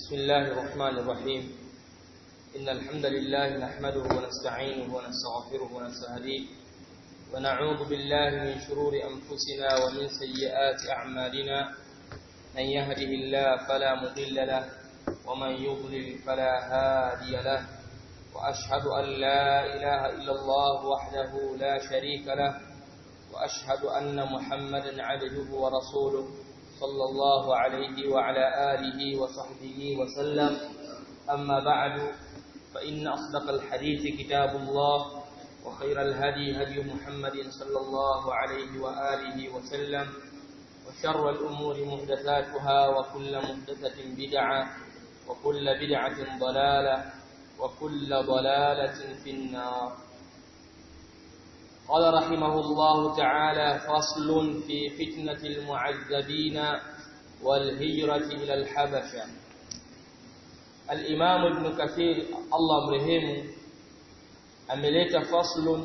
بسم الله الرحمن الرحيم إن الحمد لله نحمده ونستعينه ونستغفره ونستهديه ونعوذ بالله من شرور أنفسنا ومن سيئات أعمالنا من يهده الله فلا مضل له ومن يضلل فلا هادي له وأشهد أن لا إله إلا الله وحده لا شريك له وأشهد أن محمدا عبده ورسوله صلى الله عليه وعلى آله وصحبه وسلم أما بعد فإن أصدق الحديث كتاب الله وخير الهدي هدي محمد صلى الله عليه وآله وسلم وشر الأمور محدثاتها وكل محدثة بدعة وكل بدعة ضلالة وكل ضلالة في النار قال رحمه الله تعالى فصل في فتنة المعذبين والهجرة إلى الحبشة الإمام ابن كثير الله مرحمه ameleta faslun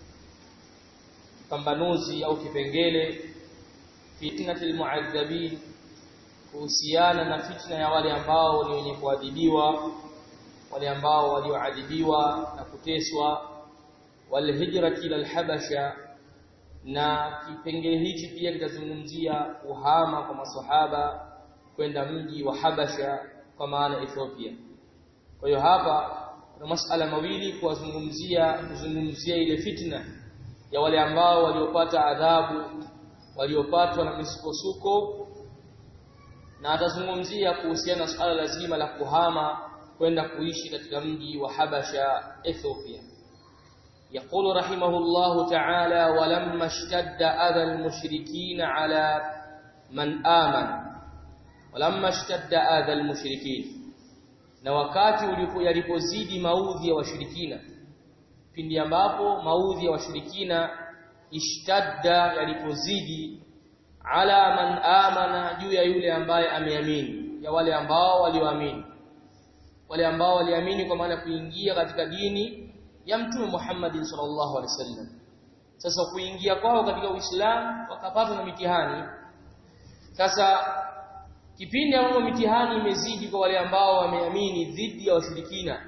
pambanuzi au kipengele fitnatil muadhabin kuhusiana na fitna ya wale ambao ni wenye kuadhibiwa wale ambao walioadhibiwa na kuteswa wal hijrati ila habasha na kipengele hichi pia kitazungumzia uhama kwa maswahaba kwenda mji wa Habasha kwa maana Ethiopia kwa hiyo hapa kuna masala mawili kuwazungumzia kuzungumzia ile fitna ya wale ambao waliopata adhabu waliopatwa na misukosuko na atazungumzia kuhusiana na suala lazima la kuhama kwenda kuishi katika mji wa Habasha Ethiopia يقول رحمه الله تعالى ولما اشتد أذى المشركين على من آمن ولما اشتد أذى المشركين na wakati yalipozidi maudhi ya washirikina pindi ambapo maudhi ya washirikina ishtadda yalipozidi ala man amana juu ya yule ambaye ameamini ya wale ambao walioamini wale ambao waliamini kwa maana kuingia katika dini ya mtume Muhammad sallallahu alaihi wasallam sasa kuingia kwao katika Uislamu wakapatwa na mitihani sasa kipindi ambapo mitihani imezidi kwa wale ambao wameamini dhidi ya washirikina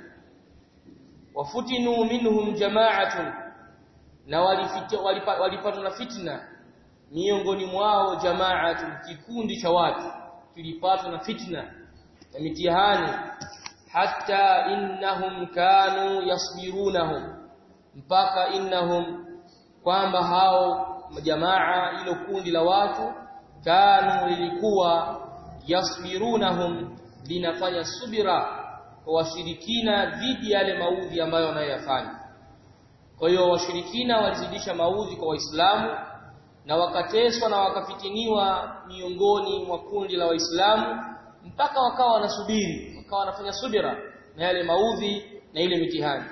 wafutinu minhum jama'atun na walipatwa na fitna miongoni mwao jama'atun kikundi cha watu kilipatwa na fitna na mitihani hatta innahum kanu yasbirunahum mpaka innahum kwamba hao jamaa ilo kundi la watu kanu lilikuwa yasbirunahum linafanya subira kwa washirikina dhidi ya yale maudhi ambayo wanayoyafanya kwa hiyo washirikina walizidisha maudhi kwa waislamu na wakateswa na wakafitiniwa miongoni mwa kundi la waislamu mpaka wakawa wanasubiri wakawa wanafanya subira na yale maudhi na ile mitihani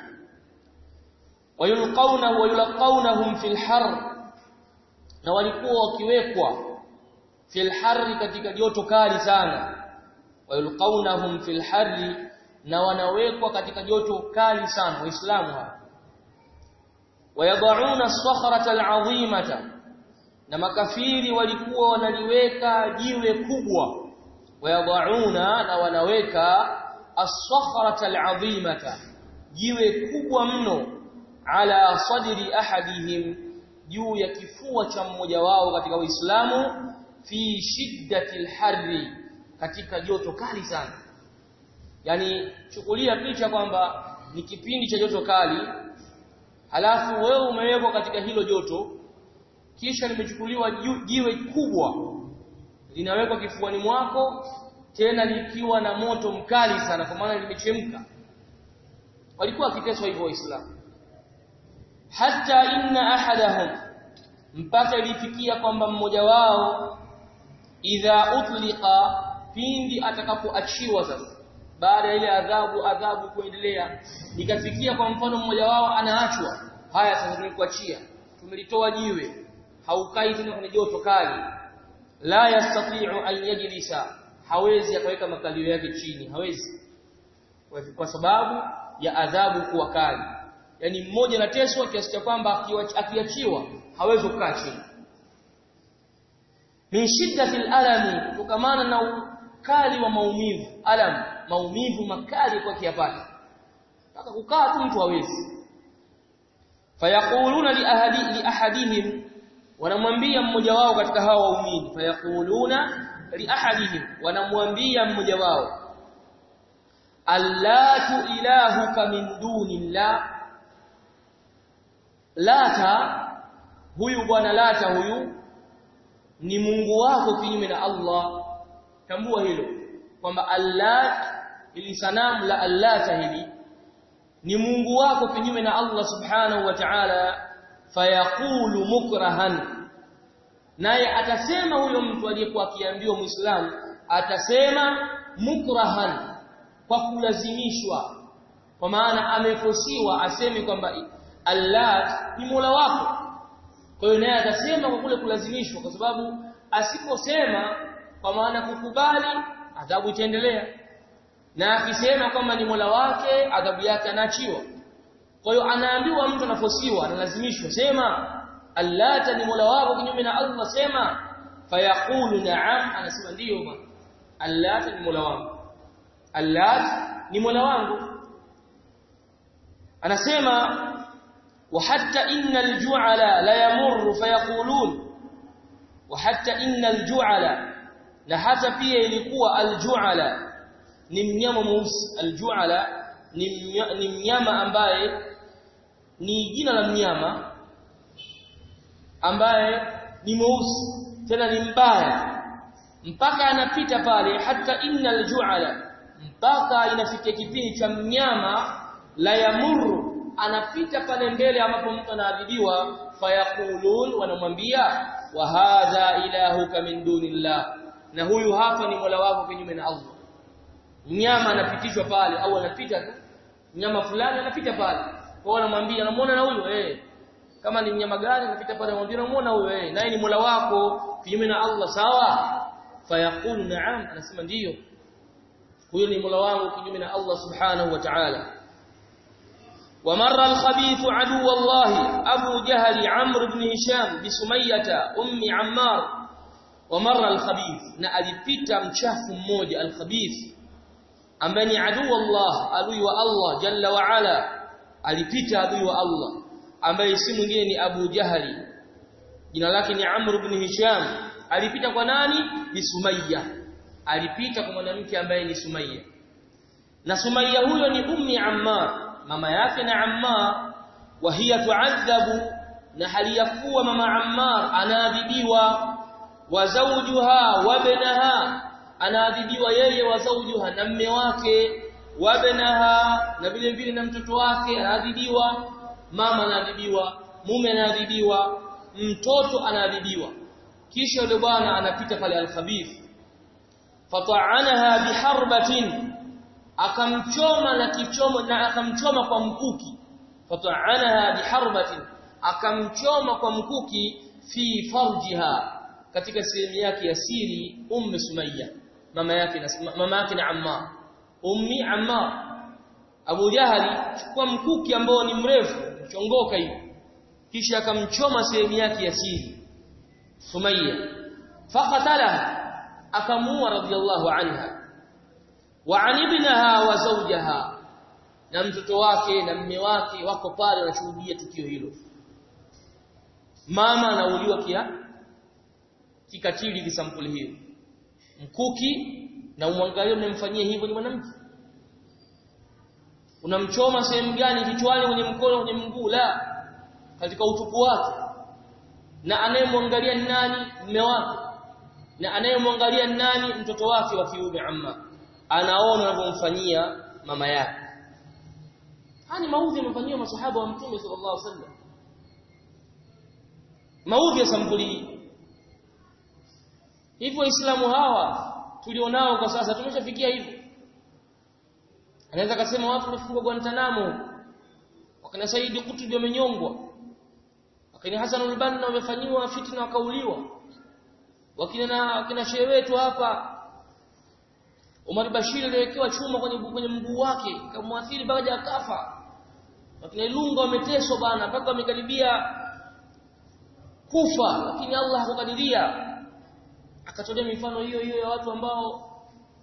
wayulqauna wayulqaunahum fil har na walikuwa wakiwekwa fil harri katika joto kali sana wayulqaunahum fil harri na wanawekwa katika joto kali sana waislamu hapa wayad'una as-sakhrata al-'azimata na makafiri walikuwa wanaliweka jiwe kubwa wayad'una na wanaweka as-sakhrata al-'azimata jiwe kubwa mno ala sadri ahadihim juu ya kifua cha mmoja wao katika Uislamu fi shiddatil harri katika joto kali sana yani chukulia picha kwamba ni kipindi cha joto kali halafu wewe umewekwa katika hilo joto kisha limechukuliwa jiwe kubwa linawekwa kifuani mwako tena likiwa na moto mkali sana kwa maana limechemka walikuwa wakiteswa hivyo waislamu hata inna ahadahum mpaka ilifikia kwamba mmoja wao idha utliqa pindi atakapoachiwa sasa baada ya ile adhabu adhabu kuendelea ikafikia kwa mfano mmoja wao anaachwa haya sasa tumekuachia tumelitoa jiwe haukai tena kwenye joto kali la yastati'u an yajlisa hawezi akaweka makalio yake chini hawezi kwa sababu ya adhabu kuwa kali yani mmoja anateswa kiasi cha kwamba akiachiwa hawezi kukaa chini min shiddati alami kukamana na ukali wa maumivu alam maumivu makali kwa kiapata mpaka kukaa tu mtu hawezi fayaquluna li ahadi li ahadihim wanamwambia mmoja wao katika hao waumini fayaquluna li ahadihim wanamwambia mmoja wao allatu ilahuka min dunillah lata huyu bwana lata huyu ni Mungu wako kinyume na Allah tambua hilo kwamba allat ili sanamu la allata hili ni Mungu wako kinyume na Allah subhanahu wa ta'ala fayaqulu mukrahan naye atasema huyo mtu aliyekuwa akiambiwa muislamu atasema mukrahan kwa kulazimishwa kwa maana amefosiwa aseme kwamba allat ni Mola wako kwa hiyo naye atasema kwa kule kulazimishwa kwa sababu asiposema kwa maana kukubali adhabu itaendelea na akisema kwamba ni Mola wake adhabu yake anaachiwa kwa hiyo anaambiwa mtu anafosiwa analazimishwa sema allata ni Mola wako kinyume na Allah sema fayaqulu na'am anasema ndiyo bwana allata ni Mola wangu allat ni Mola wangu anasema وحتى إن الجعل لا يمر فيقولون وحتى إن الجعل na hata pia ilikuwa aljuala ni mnyama mweusi aljuala ni mnyama ambaye ni jina la mnyama ambaye ni mweusi tena ni mbaya mpaka anapita pale hata innal juala mpaka inafikia kipindi cha mnyama la yamuru anapita pale mbele ambapo mtu anaadhibiwa fayaqulun wanamwambia wa hadha ilahuka min dunillah na huyu hapa ni mola wako kinyume na Allah mnyama anapitishwa pale au anapita tu mnyama fulani anapita pale kwa wanamwambia unamuona na huyo eh kama ni mnyama gani anapita pale anamwambia unamuona huyo eh naye ni mola wako kinyume na Allah sawa fayaqulu na'am anasema ndiyo huyo ni mola wangu kinyume na Allah subhanahu wa ta'ala ومر الخبيث عدو الله أبو جهل عمرو بن هشام بسمية أم عمار ومر الخبيث na alipita mchafu mmoja alkhabith ambaye ni adui Allah adui wa Allah jalla wa ala alipita adui wa Allah ambaye si mwingine ni Abu Jahali jina lake ni Amr ibn Hisham alipita kwa nani ni Sumayya alipita kwa mwanamke ambaye ni Sumayya na Sumayya huyo ni ummi Ammar mama yake na Ammar wa hiya tu'adhabu na hali ya kuwa mama Ammar anaadhibiwa wa zawjuha wa banaha anaadhibiwa yeye wa zawjuha na mme wake wa banaha na vile vile na mtoto wake anaadhibiwa mama anaadhibiwa mume anaadhibiwa mtoto anaadhibiwa kisha yule bwana anapita pale al-khabith fata'anaha biharbatin akamchoma na kichomo na akamchoma kwa mkuki fata'anaha biharbatin akamchoma kwa mkuki fi farjiha katika sehemu yake ya siri ummu sumayya mama yake na mama yake na amma ummi amma Abu Jahali chukua mkuki ambao ni mrefu mchongoka hivi kisha akamchoma sehemu yake ya siri Sumayya faqatala akamuua radiyallahu anha wa anibnaha wa zawjaha na mtoto wake na mme wake wako pale wanashuhudia tukio hilo mama anauliwa kia kikatili kisampuli hiyo mkuki na umwangalie mnamfanyia hivyo ni mwanamke unamchoma sehemu gani kichwani kwenye mkono kwenye mguu la katika utupu wake na anayemwangalia ni nani mume wake na anayemwangalia ni nani mtoto wake wa kiume amma anaona anavyomfanyia mama yake hani maudhi yamefanywa masahaba wa mtume sallallahu alaihi wasallam maudhi ya sampuli hii hivyo waislamu hawa tulionao kwa sasa tumeshafikia hivyo anaweza kusema watu wamefungwa Guantanamo wakina Said Qutb wamenyongwa wakina Hassan al-Banna wamefanywa fitna wakauliwa wakina na wakina shehe wetu hapa Umar Bashir aliwekewa chuma kwenye kwenye mguu wake kamwathiri baada ya kafa wakina Ilunga wameteswa bana mpaka wamekaribia kufa lakini Allah hakukadiria akatolea mifano hiyo hiyo ya watu ambao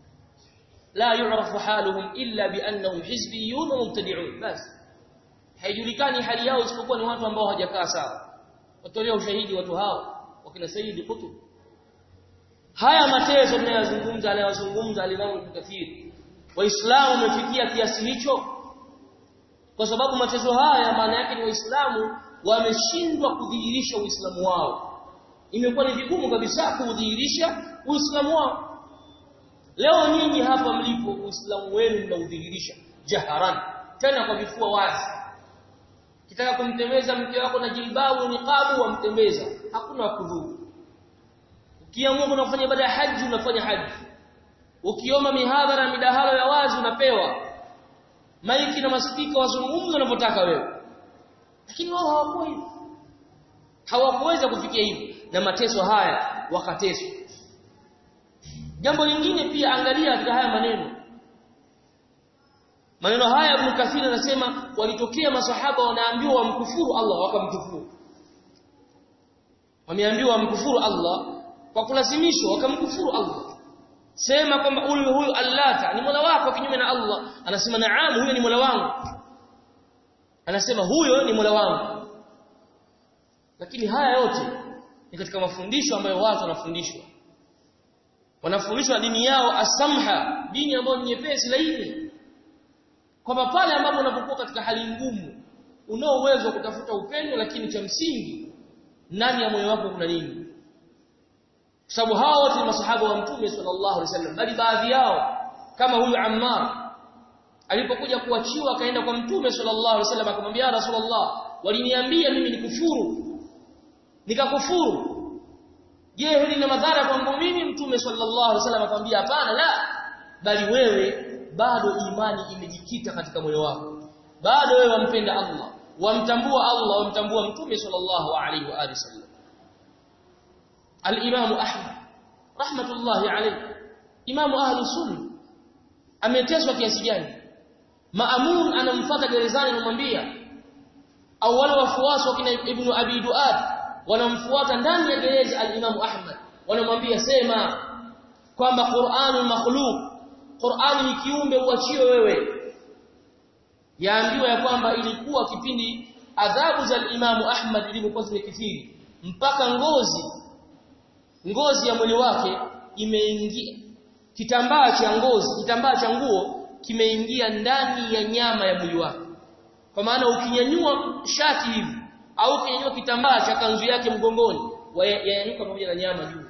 la yu'rafu haluhum illa bi annahum hizbiyyun wa mubtadi'un bas haijulikani hali yao isipokuwa ni watu ambao hawajakaa sawa watolea ushahidi watu hao wakina Sayyid Qutb haya mateso tunayozungumza anayozungumza alimamu Kathir waislamu wamefikia kiasi hicho kwa sababu mateso haya maana yake ni waislamu wameshindwa kudhihirisha uislamu wao imekuwa ni vigumu kabisa kudhihirisha uislamu wao leo nyinyi hapa mlipo uislamu wenu mnaudhihirisha jaharan tena kwa vifua wazi kitaka kumtembeza mke wako na jilbabu niqabu wamtembeza hakuna kudhuru ukiamua kuna kufanya ibada ya haji unafanya haji ukiomba mihadhara midahalo ya wazi unapewa maiki na maspika wazungumza unavyotaka wewe lakini wao hawakuwa hivyo hawakuweza kufikia hivyo na mateso haya wakateswa jambo lingine pia angalia katika haya maneno maneno haya Ibn Kathir anasema walitokea masahaba wanaambiwa wamkufuru Allah wakamkufuru wameambiwa wamkufuru Allah kwa kulazimishwa wakamkufuru Allah sema kwamba huyu huyu allata ni mola wako kinyume na Allah anasema naam huyo ni mola wangu anasema huyo ni mola wangu lakini haya yote ni katika mafundisho ambayo watu wanafundishwa wanafundishwa dini yao asamha dini ambayo ni nyepesi laini kwamba pale ambapo unapokuwa katika hali ngumu unao uwezo wa kutafuta upendo lakini cha msingi ndani ya moyo wako kuna nini kwa sababu hao wote ni masahaba wa mtume sallallahu alaihi wasallam bali baadhi yao kama huyu Ammar alipokuja kuachiwa akaenda kwa mtume sallallahu alaihi wasallam akamwambia rasulullah waliniambia mimi nikufuru nikakufuru je hili lina madhara kwangu mimi mtume sallallahu alaihi wasallam akamwambia hapana la bali wewe bado imani imejikita katika moyo wako bado wewe wampenda Allah wamtambua Allah wamtambua mtume sallallahu alaihi wa alihi wasallam al-Imam Ahmad rahmatullahi alayhi Imam ahli sunna ameteswa kiasi gani Maamun anamfuata gerezani anamwambia au wale wafuasi wa kina Ibn Abi Duad wanamfuata ndani ya gereza al-Imam Ahmad wanamwambia sema kwamba Qur'anul makhluq Qur'ani ni kiumbe uachiwe wewe yaambiwa ya kwamba ilikuwa kipindi adhabu za al-Imam Ahmad zilipokuwa zimekithiri mpaka ngozi ngozi ya mwili wake imeingia kitambaa cha ngozi kitambaa cha nguo kimeingia ndani ya nyama ya mwili wake kwa maana ukinyanyua shati hivi au ukinyanyua kitambaa cha kanzu yake mgongoni yanyanyuka pamoja na nyama juu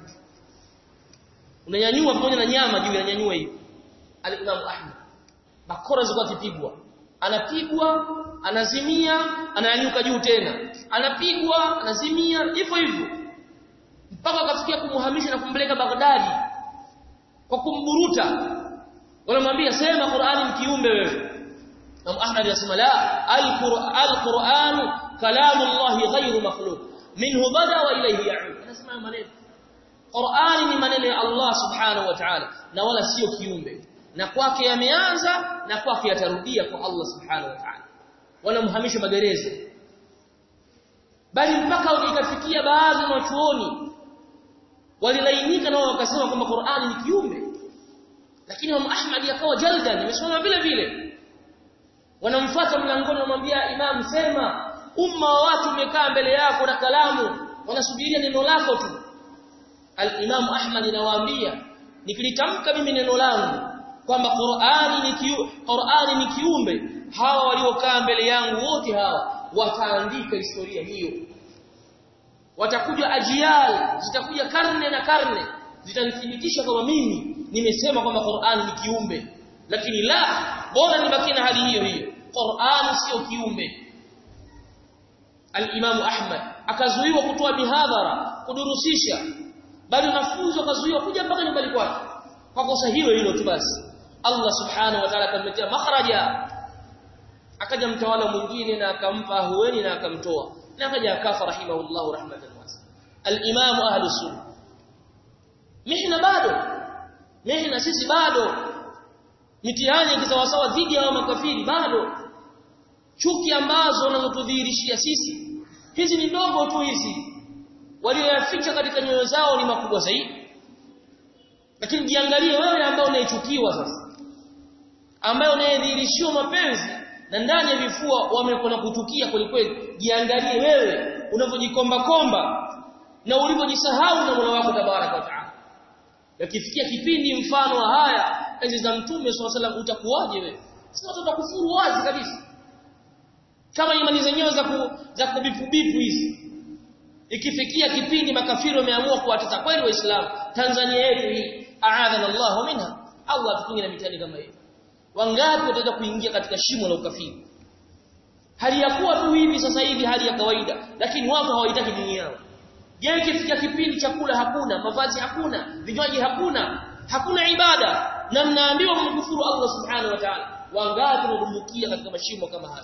unanyanyua pamoja na nyama juu yananyanyua hivi al-Imam Ahmad bakora zilikuwa kipigwa anapigwa anazimia ananyanyuka juu tena anapigwa anazimia hivyo hivyo mpaka akafikia kumhamisha na kumpeleka Baghdadi kwa kumburuta wanamwambia sema Qur'ani ni kiumbe wewe Imam Ahmad yasema la al-Qur'an kalamu Allah ghayru makhluq minhu bada wa ilayhi ya'ud anasema maneno Qur'ani ni maneno ya Allah subhanahu wa ta'ala na wala sio kiumbe na kwake yameanza na kwake yatarudia kwa Allah subhanahu wa ta'ala wanamhamisha magereza bali mpaka ikafikia baadhi ya wachuoni walilainika nao wakasema kwamba Qur'ani ni kiumbe lakini Imam Ahmad akawa jaldan imesoma vile vile wanamfuata mlangoni wanamwambia imam sema umma wa watu umekaa mbele yako na kalamu wanasubiria neno lako tu al-Imam Ahmad anawaambia nikilitamka mimi neno langu kwamba Qur'ani ni kiu, Qur'ani ni kiumbe hawa waliokaa mbele yangu wote hawa wataandika historia hiyo watakuja ajial zitakuja karne na karne zitanithibitisha kwamba mimi nimesema kwamba Qur'an ni kiumbe lakini la bora nibaki na hali hiyo hiyo Qur'an sio kiumbe Al-Imam Ahmad akazuiwa kutoa mihadhara kudurusisha bali wanafunzi wakazuiwa kuja mpaka nyumbani kwake kwa kosa hilo hilo tu basi Allah subhanahu wa ta'ala akamletea makhraja akaja mtawala mwingine na akampa hueni na akamtoa na akaja akafa rahimahullah rahmatan wasa al-imam ahlus sunnah mihna bado mihna sisi bado mitihani kisawasawa dhidi ya makafiri bado chuki ambazo wanazotudhihirishia sisi hizi ni ndogo tu hizi walioyaficha katika nyoyo zao ni makubwa zaidi lakini jiangalie wewe ambao unaichukiwa sasa ambaye unayedhihirishiwa mapenzi na ndani ya vifua wamekona kutukia kwelikweli jiangalie wewe unavyojikomba komba na ulivyojisahau na Mola wako tabaraka wa taala yakifikia kipindi mfano wa haya enzi za mtume swalla salam utakuwaje wewe si watu watakufuru wazi kabisa kama imani zenyewe za ku, za kubipu bipu hizi ikifikia kipindi makafiri wameamua kuwatesa kweli waislamu Tanzania yetu hii aadhana Allah minha Allah tukinge na mitani kama hiyo wangapi wataweza kuingia katika shimo la ukafiri hali ya kuwa tu hivi sasa hivi hali ya kawaida lakini watu hawaitaki dini yao je ikifikia kipindi chakula hakuna mavazi hakuna vinywaji hakuna hakuna ibada na mnaambiwa mkufuru Allah subhanahu wa ta'ala wangapi wanadumbukia katika mashimo kama haya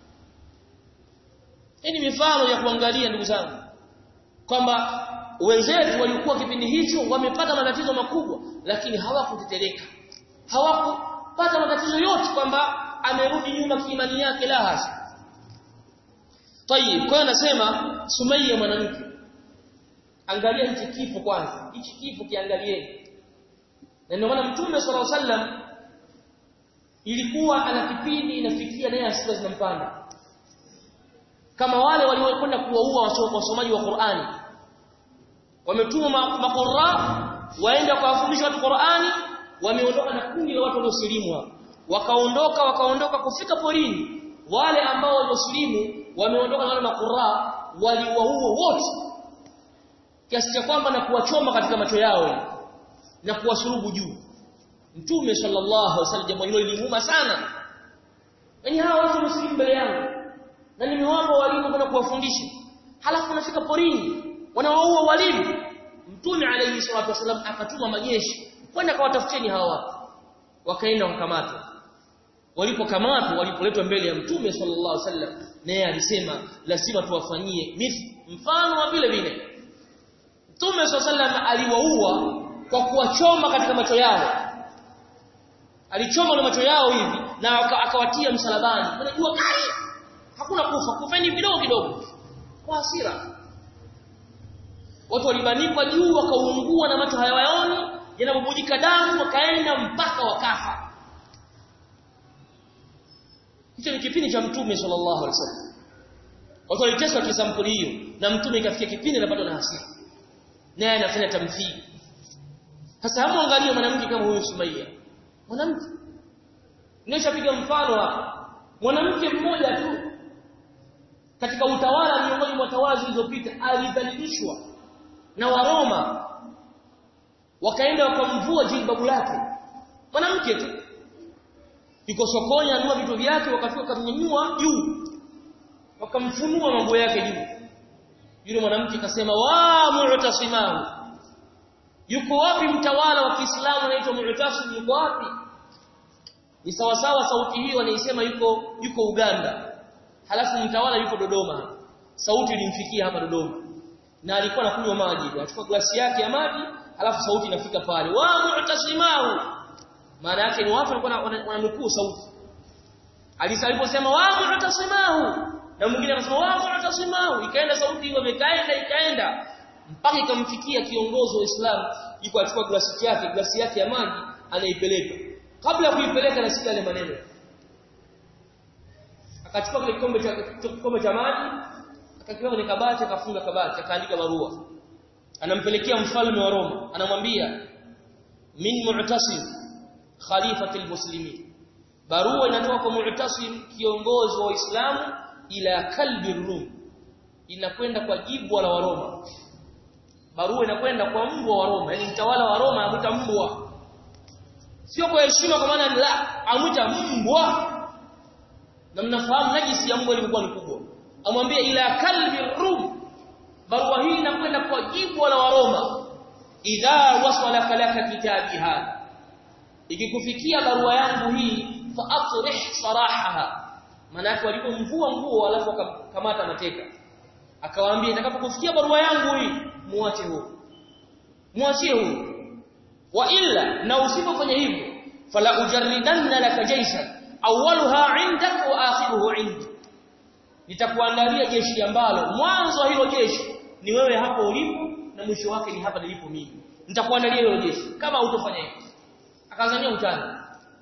hii ni mifano ya kuangalia ndugu zangu kwamba wenzetu walikuwa kipindi hicho wamepata matatizo makubwa lakini hawakutetereka hawakupata matatizo yote kwamba amerudi nyuma kiimani yake la hasa Tayib, kwa hiyo nasema Sumayya mwanamke. Angalia hichi kifo kwanza. Hichi kifo kiangalieni. Na ndio maana Mtume صلى الله عليه وسلم ilikuwa ana kipindi inafikia naye hasira zinampanda. Kama wale waliokwenda kuwaua wasomaji wa Qur'ani. Wametuma makurra waenda kuwafundisha watu Qur'ani, wameondoka na kundi la watu waliosilimu Wakaondoka wakaondoka kufika porini. Wale ambao waliosilimu wameondoka na wale makurra waliwaua wote kiasi cha kwamba na kuwachoma katika macho yao na kuwasurubu juu mtume sallallahu alaihi wasallam jambo hilo lilimuuma sana yani hawa watu wamesilimu mbele yangu na nimewapa walimu kwenda kuwafundisha halafu nafika porini wanawaua walimu mtume alayhi salatu wasallam akatuma majeshi kwenda kawatafuteni hawa watu wakaenda wakamatwa walipokamatwa walipoletwa mbele ya mtume sallallahu alaihi wasallam naye alisema lazima tuwafanyie mfano wa vile vile mtume sallallahu alaihi aliwaua kwa kuwachoma katika macho yao alichoma na macho yao hivi na akawatia msalabani unajua kali hakuna kufa kufeni kidogo kidogo kwa hasira watu walibanikwa juu wakaungua na macho hayawaoni yanabubujika damu wakaenda mpaka wakafa hicho ni kipindi cha mtume sallallahu alaihi wasallam watu waliteswa kisampuli hiyo na mtume ikafikia kipindi anapatwa na hasira naye anafanya tamthili sasa hapo angalia mwanamke kama huyu Sumayya mwanamke nimeshapiga mfano hapa mwanamke mmoja tu katika utawala miongoni mwa tawala zilizopita alidhalilishwa na Waroma wakaenda wakamvua jilbabu lake mwanamke tu yuko sokoni anunua vitu vyake wakafika wakamnyanyua juu wakamfunua mambo yake juu yule mwanamke akasema wa mu'tasimahu yuko wapi mtawala wa Kiislamu anaitwa Mu'tasim yuko wapi ni sawa sawa sauti hiyo anaisema yuko yuko Uganda halafu mtawala yuko Dodoma sauti ilimfikia hapa Dodoma na alikuwa anakunywa maji anachukua glasi yake ya maji halafu sauti inafika pale wa mu'tasimahu maana yake ni watu walikuwa wananukuu sauti alisaliposema wa mu'tasimahu na mwingine akasema wa mu'tasimahu ikaenda sauti hiyo imekaenda ikaenda mpaka ikamfikia kiongozi wa Uislamu yuko achukua glasi yake glasi yake ya maji anaipeleka kabla ya kuipeleka nasikia yale maneno akachukua kile kikombe cha kikombe cha maji akakiweka kwenye kabati akafunga kabati akaandika barua anampelekea mfalme wa Roma anamwambia min mu'tasim khalifati almuslimin barua inatoka kwa mu'tasim kiongozi wa Uislamu ila kalbi rum inakwenda kwa jibwa la Waroma barua inakwenda kwa mbwa wa Roma yani mtawala wa Roma amuita mbwa sio kwa heshima kwa maana la amuita mbwa na mnafahamu najisi ya mbwa ilikuwa ni kubwa amwambia ila kalbi rum barua hii inakwenda kwa jibwa la Waroma idha wasala kalaka kitabi hada ikikufikia barua yangu hii fa atrih sarahaha maana walipomvua nguo alafu akamata mateka akawaambia itakapokufikia barua yangu hii muache huo muachie huo wa illa na usipofanya hivyo fala ujarridanna laka jayshan awwaluha indak wa akhiruhu indi nitakuandalia jeshi ambalo mwanzo wa hilo jeshi ni wewe hapo ulipo na mwisho wake ni hapa nilipo mimi nitakuandalia hilo jeshi kama utofanya hivyo akazania utani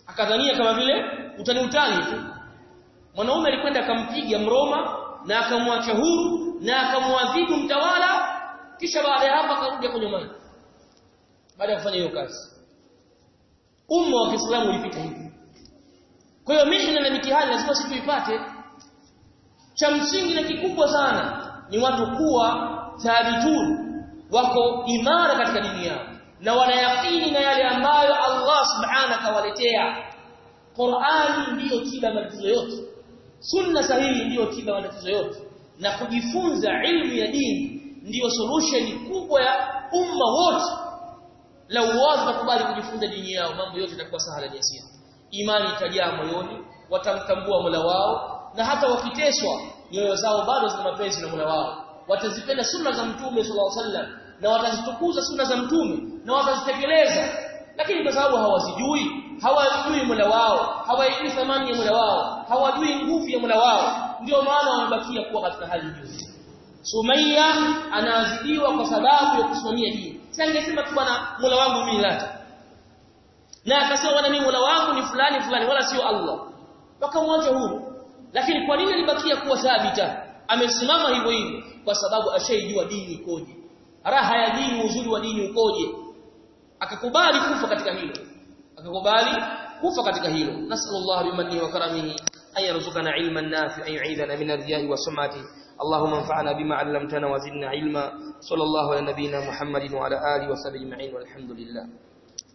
akadhania kama vile utani utani tu mwanaume alikwenda akampiga mroma na akamwacha huru na akamwadhibu mtawala kisha baada ya hapo akarudi kwenye maji baada ya kufanya hiyo kazi umma wa Kiislamu ulipita hivi kwa hiyo mihna na mitihani lazima sisi tuipate cha msingi na kikubwa sana ni watu kuwa thabitun wako imara katika dini yao na wanayakini na yale ambayo Allah subhanahu kawaletea Qur'ani ndiyo tiba matatizo yote sunna sahihi ndiyo tiba matatizo yote na kujifunza ilmu ya dini ndiyo solution kubwa ya umma wote lau watu wakubali kujifunza dini yao mambo yote yatakuwa sahali na yasiri imani itajaa moyoni watamtambua Mola wao na hata wakiteswa nyoyo zao bado zina mapenzi na Mola wao watazipenda sunna za mtume sallallahu alaihi wasallam na watazitukuza sunna za mtume na watazitekeleza lakini kwa sababu hawazijui hawajui Mola wao hawajui thamani ya Mola wao hawajui nguvu ya Mola wao ndio maana wamebakia kuwa katika hali hiyo Sumayya anaadhibiwa kwa sababu ya kusimamia dini sasa angesema tu bwana Mola wangu mimi lata na akasema bwana mimi Mola wangu ni fulani fulani wala sio Allah wakamwacha huru lakini kwa nini alibakia kuwa thabita amesimama hivyo hivyo kwa sababu ashaijua dini ikoje raha ya dini uzuri wa dini ukoje akakubali kufa katika hilo akakubali kufa katika hilo nasallallahu bimanni wa karamihi ay yarzuqana ilman nafi'an yu'idana min ar-riya'i wa sum'ati اللهم انفعنا بما علمتنا وزدنا علما صلى الله على نبينا محمد وعلى اله وصحبه اجمعين والحمد لله